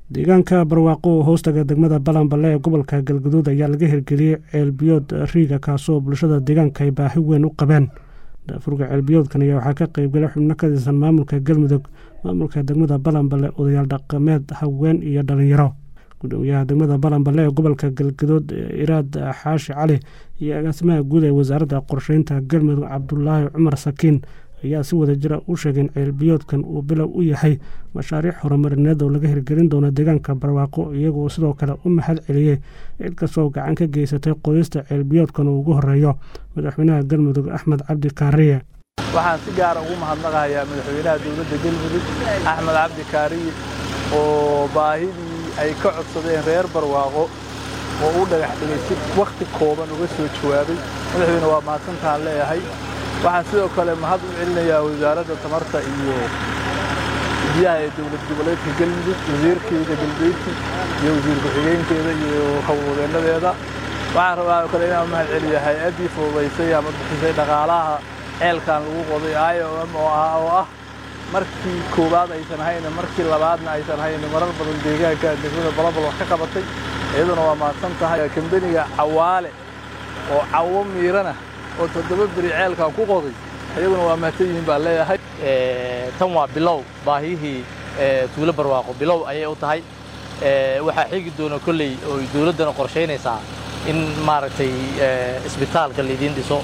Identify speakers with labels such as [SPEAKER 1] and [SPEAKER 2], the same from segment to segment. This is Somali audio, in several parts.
[SPEAKER 1] deegaanka barwaaqo oo hoostaga degmada balanballe ee gobolka galguduud ayaa laga hirgeliyey ceelbiyood riiga kaasoo bulshada deegaanka ay baahi weyn u qabeen daafurka ceelbiyoodkan ayaa waxaa ka qeybgalay xubno ka tirsan maamulka galmudug maamulka degmada balanballe odayaal dhaqameed haween iyo dhalinyaro gudoomiyaha degmada balanballe ee gobolka galguduud iraad xaashi cali iyo agaasimaha guud ee wasaaradda qorsheynta galmudug cabdulaahi cumar sakiin ayaa si wada jira u sheegeen ceelbiyoodkan uu bilow u yahay mashaariic horumarineed oo laga hirgelin doono deegaanka barwaaqo iyagoo sidoo kale u mahad celiyey cid kastoo gacan ka geysatay qodista ceelbiyoodkan uu ugu horeeyo madaxweynaha galmudug axmed cabdi kaariye
[SPEAKER 2] waxaan si gaara ugu mahadnaqayaa madaxweynaha dowladda galmudug axmed cabdi kaariye oo baahidii ay ka codsadeen reer barwaaqo oo u dhagax dhigay si wakhti kooban uga soo jawaabay madaxweyne waa mahadsantaan leeyahay waxaan sidoo kale mahad u celinayaa wasaaradda tamarta iyo biyaha ee dowlad goboleedka galmudug wasiirkeeda galbeedki iyo wasiir ku-xigeenkeeda iyo howlwadeennadeeda waxaan rabaa oo kale inaan mahad celiya hay-addii fududaysay ama bixisay dhaqaalaha ceelkan lagu qoday i o m oo ah markii koowaad aysan hayne markii labaadna aysan hayne marar badan deegaanka degmada balabal wax ka qabatay iyaduna waa mahadsan tahay kambeniga cawaale oo cawo miirana oo toddoba beri ceelkan ku qoday iyaguna waa mahadsan yihiin baan leeyahay
[SPEAKER 3] tan waa bilow baahiyihii tuulo barwaaqo bilow ayay u tahay waxaa xigi doona kolley oo dawladdana qorshaynaysaa in maaragtay isbitaalka laydiin dhiso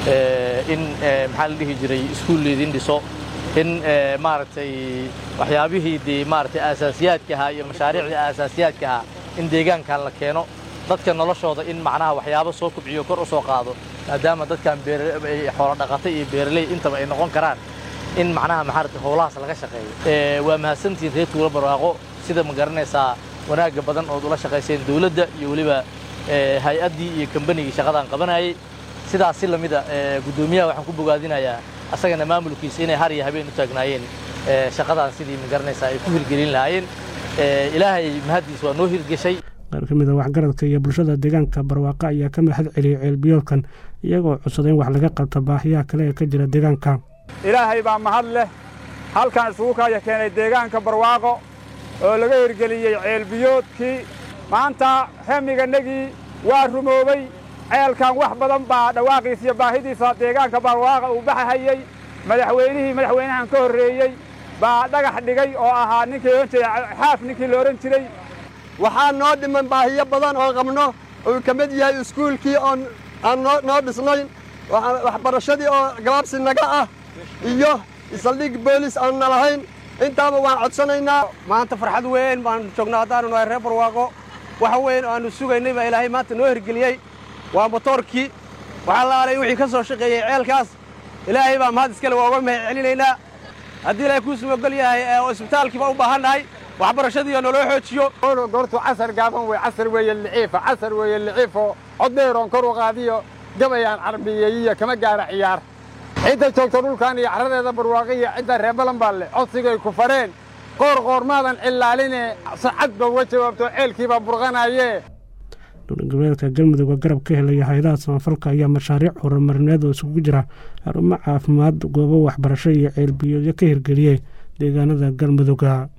[SPEAKER 3] in maxaa la dhihi jiray iskuul laydiin dhiso in maaragtay waxyaabihii dee maaragtay aasaasiyaadka ahaa iyo mashaariicdii aasaasiyaadka ahaa in deegaankan la keeno dadka noloshooda in macnaha waxyaabo soo kubciyo kor u soo qaado maadaama dadkan xoolo dhaqata iyo beeraley intaba ay noqon karaan in macnaha maxaarata howlahaas laga shaqeeyo waa mahadsantihiin reer tuulo barwaaqo sida ma garanaysaa wanaagga badan ood ula shaqayseen dawladda iyo weliba hay-addii iyo kambanigii shaqadaan qabanayay sidaas si lamida guddoomiyaha waxaan ku bogaadinayaa asagana maamulkiisa inay har iyo habeen u taagnaayeen shaqadaan sidii ma garanaysaa ay ku hirgelin lahaayeen ilaahay mahaddiis waa noo hirgeshay
[SPEAKER 1] qaar ka mid a waxgaradka iyo bulshada deegaanka barwaaqo ayaa ka mahad celiyey ceelbiyoodkan iyagoo codsaday in wax laga qabta baahiyaha kale ee ka jira deegaanka
[SPEAKER 4] ilaahay baa mahad leh halkan isugu kaya keenay deegaanka barwaaqo oo laga hirgeliyey ceelbiyoodkii maanta hemigannagii waa rumoobay ceelkan wax badan baa dhawaaqiisa iyo baahidiisa deegaanka barwaaqa uu baxahayey madaxweynihii madaxweynahan ka horreeyey baa dhagax dhigay oo ahaa ninkii ohan jiray xaaf ninkii la odhan jiray
[SPEAKER 5] waxaa noo dhiman baahiyo badan oo qabno uu ka mid yahay iskuulkii oon aan noo dhisnayn waxbarashadii oo gabaabsi naga ah iyo isaldhig boolis aan na lahayn intaaba waan codsanaynaa
[SPEAKER 6] maanta farxad weyn baan joognaa haddaanu nahay reer barwaaqo waxa weyn oo aannu sugaynay baa ilaahay maanta noo hirgeliyey waa motoorkii waxaa la aalay wixii ka soo shaqeeyey ceelkaas ilaahay baa mahad iskale waa uga mahad celinaynaa haddii ilaahay kuu sumogol yahay oo isbitaalkiiba u baahan nahay waxbarashadiiyo naloo xoojiyo
[SPEAKER 4] goortu casar gaaban wey casar weeye liciifa casar weeye liciifo cod dheeroon kor u qaadiyo gabayaan carbiyeeyiyo kama gaara ciyaar cidda joogto dhulkan iyo carradeeda barwaaqiya cidda reer balanbaalle codsigay ku fareen qoor qoormaadan cilaaline sacad ba uga jawaabto ceelkiibaa burqanaayee
[SPEAKER 1] dowlad goboleedka galmudug oo garab ka helaya hay-adaha samafalka ayaa mashaariic horumarineed oo isugu jira xarumo caafimaad goobo waxbarasho iyo ceelbiyoodyo ka hirgeliyey deegaanada galmuduga